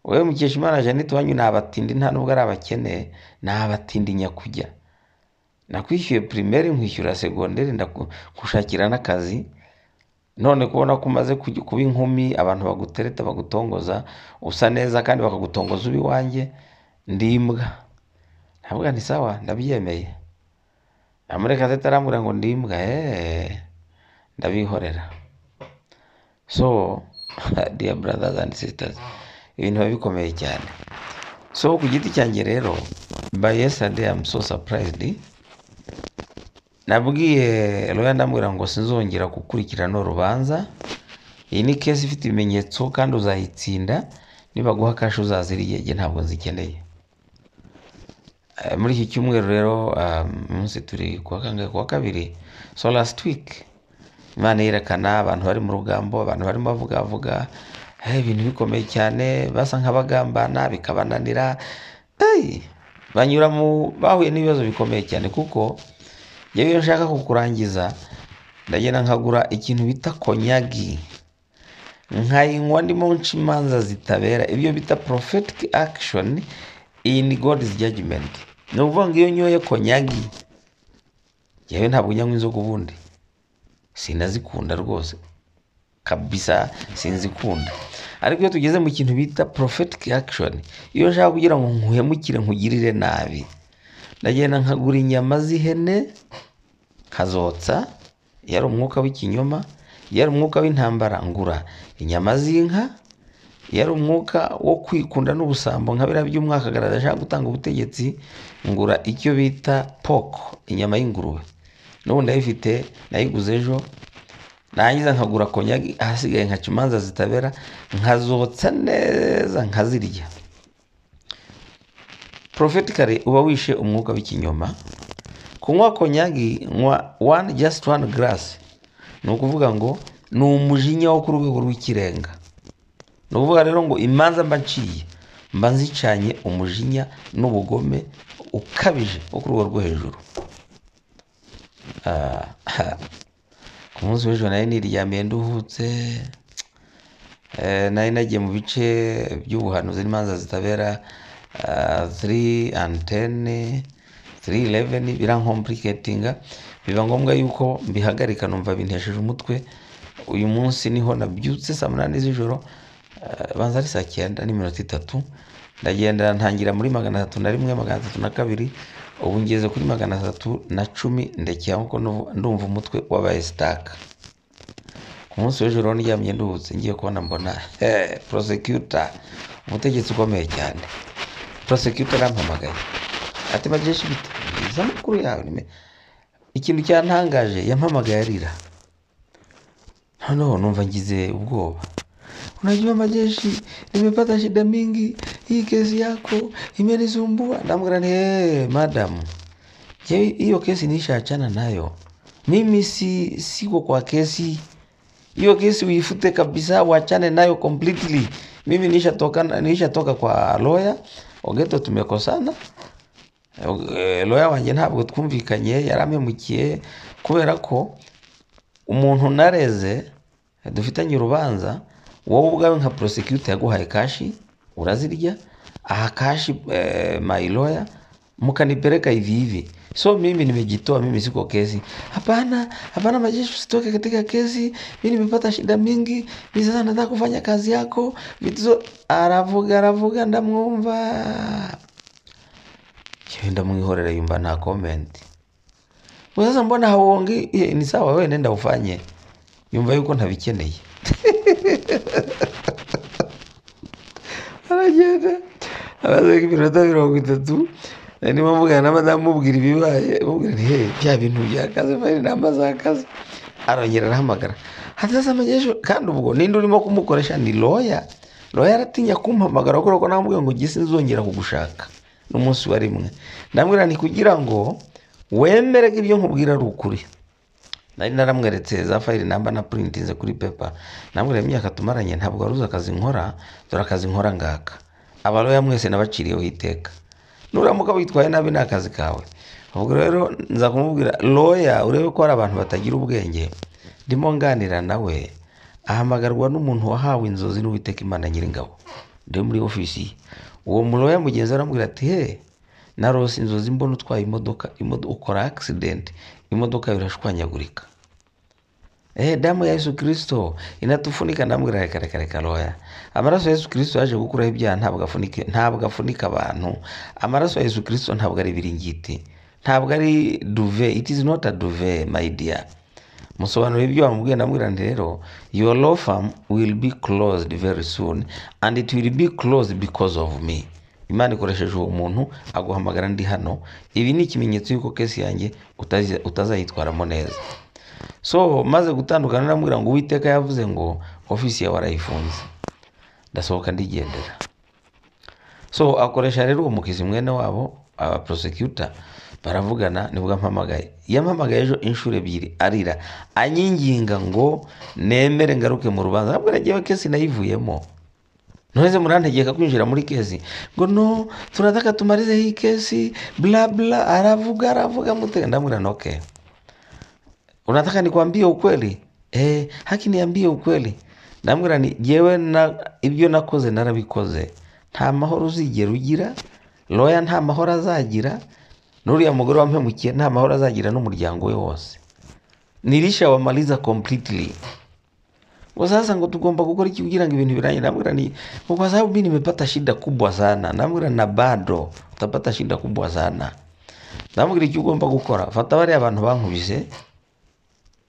wowe mukeshimana jeannette wanyu ni abatindi nta nubwo ari abakene ni abatindi nyakujya nakwishyuye primaire nkwishyura segonderi ndagushakira n'akazi none kubona ko umaze kuj- kuba inkumi abantu bagutereta bagutongoza usa neza kandi bakagutongoza uba iwanjye ndi imbwa ndavuga nti sawa ndabyemeye amureka tete arambwira ngo ndi imbwa eee ndabihorera so dear brothers and sisters ibintu biba bikomeye cyane so ku giti cyanjye rero by yesterday I'm so surprised nabwiye roya ndambwira ngo sinzongera gukurikirana urubanza iyi ni kesi ifite ibimenyetso kandi uzayitsinda nibaguha kashi uzaziriye jye ntabwo nzikeneye Eh, muri iki cyumweru rero um, umunsi turi kuwa kangahe kuwa kabiri so last week imana yerekana abantu bari mu rugambo abantu barimo bavugavuga eh, ibintu bikomeye cyane basa nk'abagambana bikabananira Ey, banyura mu bahuye n'ibibazo bikomeye cyane kuko yewe iyo nshaka kukurangiza ndagenda nkagura ikintu bita konyagi nkayinywa ndimo nca imanza zitabera ibyo bita prophetic action in god's judgment ni ukuvuga ngo iyo nyoye konyagi yewe ntabwo nyanywa inzoga ubundi sinazikunda rwose kabisa sinzikunda ariko iyo tugeze mu kintu bita prophetic action iyo nshaka kugira ngo nkuhemukire nkugirire nabi ndagenda nkagura inyama z'ihene nkazotsa iyo ari umwuka w'ikinyoma iyo ari umwuka w'intambara ngura inyama z'inka iyo ari umwuka wo kwikunda n'ubusambo nka biriya by'umwaka agaragaza ashaka gutanga ubutegetsi ngura icyo bita poko inyama y'ingurube n'ubu ndayifite nayiguze ejo nangiza nkagura konyagi ahasigaye nkaca imanza zitabera nkazotsa neza nkazirya prophetically uba wishe umwuka w'ikinyoma kunywa konyagi nywa one just one glass ni ukuvuga ngo ni umujinya wo ku rwego rw'ikirenga ni ukuvuga rero ngo imanza mba nciye mba nzicanye umujinya n'ubugome ukabije wo ku rwego rwo hejuru Ah, ku munsi w'ejo nari niryamiye nduhutse Eh, nari nagiye mu bice by'ubuhanuzi n'imanza zitabera tiri antene tiri ireveni birankompliketinga biba ngombwa yuko mbihagarika numva bintesheje umutwe uyu munsi niho nabyutse saa munani z'ijoro eh, banza ari saa cyenda n'iminota itatu ndagenda ntangira muri magana atatu na rimwe magana atatu na kabiri ubu ngeze kuri magana atatu na cumi ndekera kuko nuvu- ndumva umutwe wabaye sitaka ku munsi w'ejo rero ndyamye nduhutse ngiye kubona mbona eh, prosecutor umutegetsi ukomeye cyane prosecutor arampamagaye ati majeshi bite bwiza amakuru yawe ni me- ikintu cyantangaje yampamagaye arira noneho numva ngize ubwoba unajua majeshi nimepata shida mingi hii kesi yako imenisumbua namwambia ni hey, madam je hiyo kesi nishaachana nayo mimi si siko kwa kesi hiyo kesi uifute kabisa uachane nayo completely mimi nishatoka nishatoka kwa loya ogeto tumekosana Eh, loya wanjye ntabwo twumvikanye yaramemukiye kubera ko umuntu nareze dufitanye urubanza wowe ubwawe nka prosecutor yaguhaye kashi urazirya aha kashi eh, my lawyer mkanipeleka hivi hivi so mimi nimejitoa mimi siko kesi hapana hapana majeshi usitoke katika kesi mi nimepata shida mingi mi sasa nataka kufanya kazi yako vituzo aravuga aravuga ndamwumva Yewe ndamwihorera yumva nta comment Ngo sasa mbona hauongei? Eh, Ni sawa, wewe nenda ufanye. Yumva yuko ntabikeneye. Aragenda amaze nk'iminota mirongo itatu niba mvugana na madamu mubwira ibibaye mubwira nti hey bya bintu byakaze fayiri namba zakaze arongera arahamagara hataza amajesho kandi ubwo ninde urimo kumukoresha ni loya loya aratinya kumpamagara kubera ko namubwira ngo gisi nzongera kugushaka n'umunsi wa rimwe ndamubwira nti kugira ngo wemere ko ibyo nkubwira ari ukuri nari naramweretse za fayiri namba na purinti nze kuri pepa namubwira imyaka tumaranye ntabwo waruzi akazi nkora dore akazi nkora ngaka abaloya mwese nabaciriyeho iteka nuramuka witwaye nabi ni akazi kawe ubwo rero nza kumubwira loya urebe ko hari abantu batagira ubwenge ndimo nganira nawe ahamagarwa n'umuntu wahawe inzozi n'uwiteka imana nyiringabo ndi muri ofisi ye. uwo muloya mugenzi we aramubwira ati he narose inzozi mbona utwaye imodoka imodo- ukora accident imodoka yawe irashwanyagurika Eh, damu ya Yesu Kristo inatufunika ndamubwira reka reka reka loya amaraso ya Yesu Kristo yaje gukuraho ibyaha ntabwo afunika ntabwo afunika abantu amaraso ya Yesu Kristo ntabwo ari ibiringiti ntabwo ari duve it is not a duve my dear musobanura ibyo wamubwiye ndamubwira nti rero your law firm will be closed very soon and it will be closed because of me imana ikoresheje uwo muntu aguhamagara ndi hano ibi ni ikimenyetso y'uko kesi yanjye utazi- utazayitwaramo neza so maze gutandukana ndamubwira ngo uwiteka yavuze ngo ofisi yawe arayifunze ndasohoka ndigendera so akoresha rero uwo mukizi mwene wabo aba prosecutor baravugana nibwo ampamagaye yampamagaye ejo inshuro ebyiri arira anyinginga ngo nemere ngaruke mu rubanza ntabwo nagiyewe kesi nayivuyemo noneze murantegeka kwinjira muri kesi ngo no tunataka tumarize hii kesi bla bla aravuga aravuga mutega ndamwira noke unataka nikwambie ukweli eh, haki niambie ukweli ndamwira ni jewe na ibyo nakoze narabikoze nta mahoro uzigera ugira loya nta mahoro azagira n'uriya mugore wampemukiye nta mahoro azagira n'umuryango we wose nirisha wamaliza completely ngo sasa ngo tugomba gukora iki kugira ngo ibintu birangire namwira ni kwa sababu mimi nimepata shida kubwa sana namwira na bado utapata shida kubwa sana namwira icyo ugomba gukora fata bariya abantu bankubise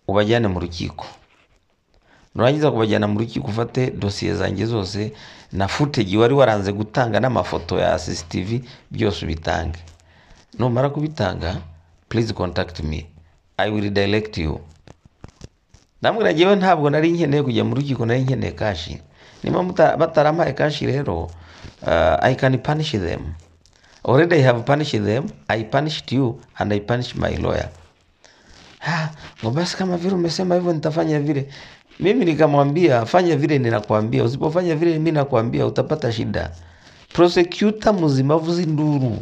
ubajyane mu rukiko nurangiza kubajyana mu rukiko ufate dosiye zanjye zose na futeji wari waranze gutanga n'amafoto ya cctv byose ubitange numara kubitanga please contact me i will direct you ndamubwira njyewe ntabwo nari nkeneye kujya mu rukiko nari nkeneye kashi niba muta- batarampaye kashi rero uh, i can punish them already i have punished them i punished you and i punished my lawyer "Ah, ngo basi kama vile umesema hivyo nitafanya vile mimi nikamwambia fanya vile ninakwambia usipofanya vile mimi nakwambia utapata shida prosecutor muzimavu z'induru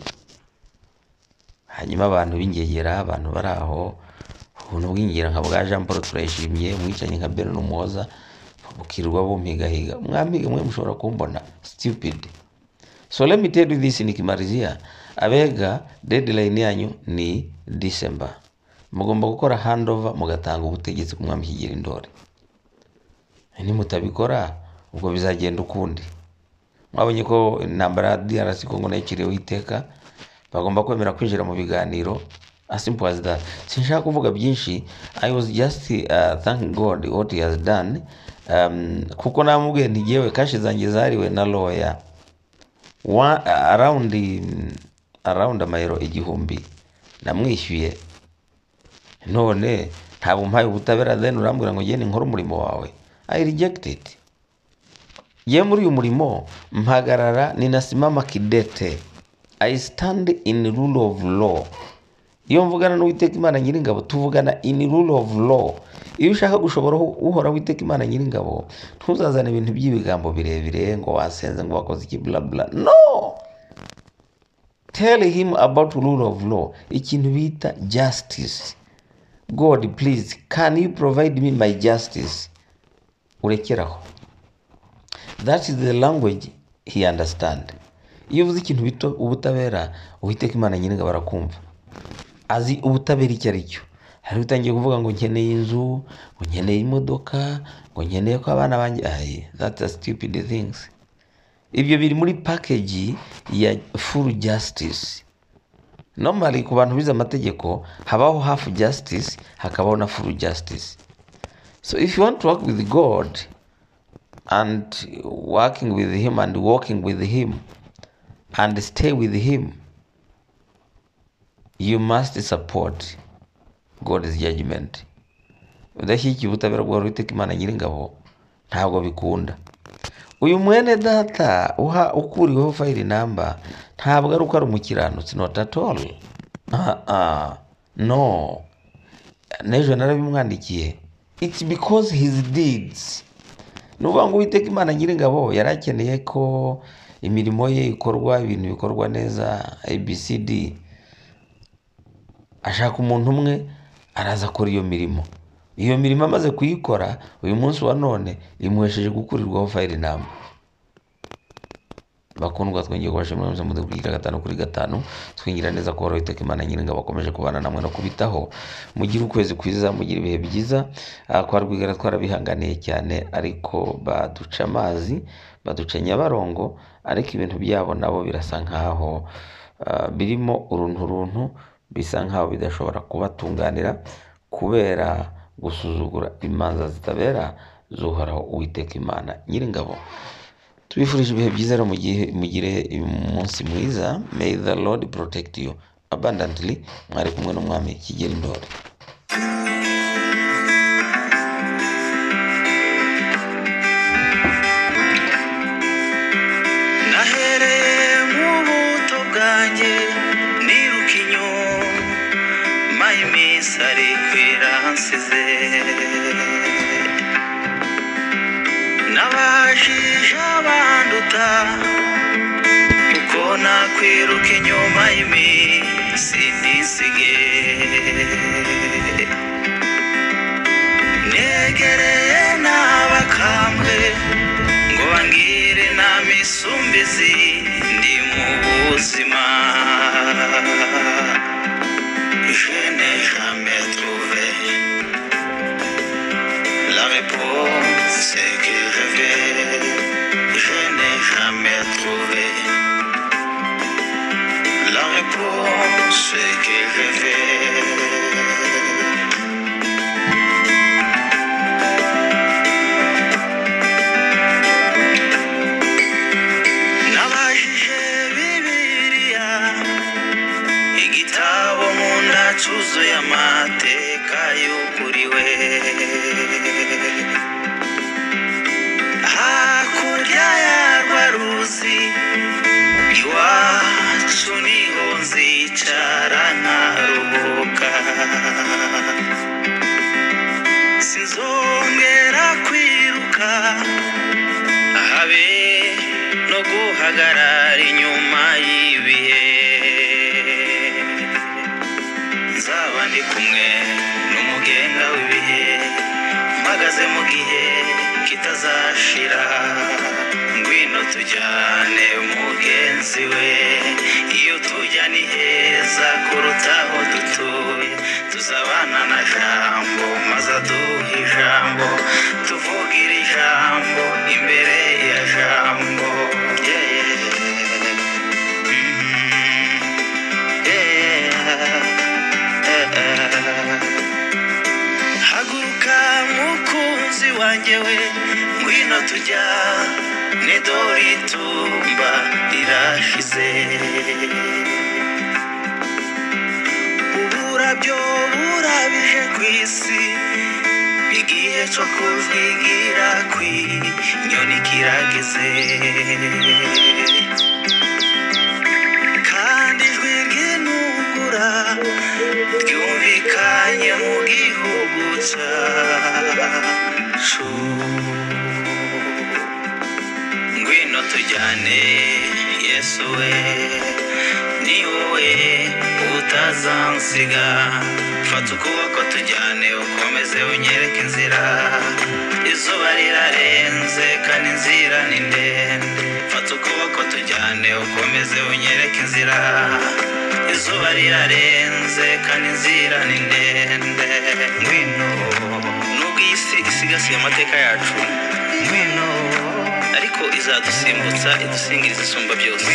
hanyuma abantu b'ingegera abantu bari aho ubuntu bw'ingegera nka bwa jean paul turayishimye umwicanyi nka beno n'umuhoza bukirirwa bumpigahiga mwampiga mwe mushobora kumbona stupid so let me tell you this nikimalizia abega deadline yanyu ni december mugomba gukora handover mugatanga ubutegetsi ku mwami kigeri ndori nimutabikora ubwo bizagenda ukundi mwabonye ko intambara ya drc kongo nayo ikiriho iteka bagomba kwemera kwinjira mu biganiro as simple as that sinshaka kuvuga byinshi i was just uh, thank god what he has done um, kuko namubwiye ntigewe kashi zanjye zariwe na lawyer wa around arawundi amayero igihumbi namwishyuye none ntabwo umpaye ubutabera deni urambwira ngo ngende nkore umurimo wawe i rejected ye muri uyu murimo mpagarara ninasimama kidete i stand in rule of law iyo mvugana n'uwiteka imana nyiringabo tuvugana in rule of law iyo ushaka gushobora uhora witeka imana nyiringabo ntuzazane ibintu by'ibigambo birebire ngo wasenze ngo wakoze iki bla bla no tell him about rule of law ikintu bita justice god please can you provide me my justice urekeraho that is the language he understand iyo uvuze ikintu bito ubutabera uwiteka imana nyiringabo arakumva azi ubutabera icyo ari cyo hari utangiye kuvuga ngo nkeneye inzu ngo nkeneye imodoka ngo nkeneye ko abana banjye aye that's a stupid things ibyo biri muri package ya full justice normally ku bantu bize amategeko habaho half justice hakabaho na full justice so if you want to work with god and working with him and walking with him and stay with him you must support god's judgment udashyigikiye ubutabera bwa uwiteka imana nyiringabo ntabwo bikunda uyu mwene data uha ukuriweho fayiri namba ntabwo ari uko ari umukiranutsi not at all no n'ejo narabimwandikiye it's because his deeds ni ukuvuga ngo uwiteka imana nyiringabo yari akeneye ko imirimo ye ikorwa ibintu bikorwa neza abcd ashaka umuntu umwe araza akora iyo mirimo iyo mirimo amaze kuyikora uyu munsi wa none imuhesheje gukurirwaho fayiri namba bakundwa twongeye kubashimira mu mudugudu gatanu kuri gatanu twingira neza ko wari witeka imana nyiringa bakomeje kubana namwe no kubitaho mugire ukwezi kwiza mugire ibihe byiza kwa rwigara twarabihanganiye cyane ariko baduca amazi baduca nyabarongo ariko ibintu byabo nabo birasa nkaho ah, birimo uruntu runtu bisa nkaho bidashobora kubatunganira kubera gusuzugura imanza zitabera zuhoraho uwiteka imana nyiringabo tubifurije ibihe byiza rero mugihe mugire umunsi mwiza may the lord protect you abundantly mwari kumwe n'umwami kigeri ndori nahereye mu buto bwanjye niruka inyuma iminsi ari kwira hansize nabajije abanduta uko nakwiruka inyuma y'iminsi nisige negereye n'abakambwe ngo bangire inama isumbizi ndi mu buzima je n'ai jamais trouvé la réponse que je veux je n'ai jamais trouvé la réponse que je veux nabajije bibiliya igitabo nkunda cyuzuye amateka yuguriwe hakurya yarwa ruzi iwacu niho nzicara nkaruhuka sinzongera kwiruka habe no guhagarara inyuma y'ibihe nzaba ndi kumwe n'umugenga w'ibihe mpagaze mu gihe kitazashira ngwino tujyane mugenzi we iyo tujya ni heza kuruta aho dutuye tuzabana na jambo maze aduhe ijambo tuvugira ijambo imbere ya jambo Yeah, yeah. Mm, yeah. haguruka mukunzi wanjye we ngwino tujya nedori tumba rirashize nabyo burabije ku isi igihe cyo kuvigira ku inyoni kirageze kandi ijwi ry'intungura ryumvikanye mu gihugu cyacu ngwino tujyane yesu we ni wowe utazansiga fata ukuboko tujyane ukomeze unyereke inzira izuba rirarenze kandi inzira ni ndende fata ukuboko tujyane ukomeze unyereke inzira izuba rirarenze kandi inzira ni ndende ngwino nubwo iyi si isigasiye amateka yacu ngwino ariko izadusimbutsa idusingiriza isumba byose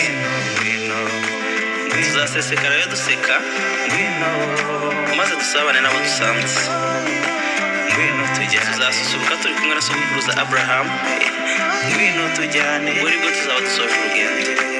tuzasesekara yo duseka maze dusabane n'abo dusanze ngwino tujye tuzasusuruka turi kumwe na sokuruza aburahamu ngwino tujyane buri bwo tuzaba dusoje urugendo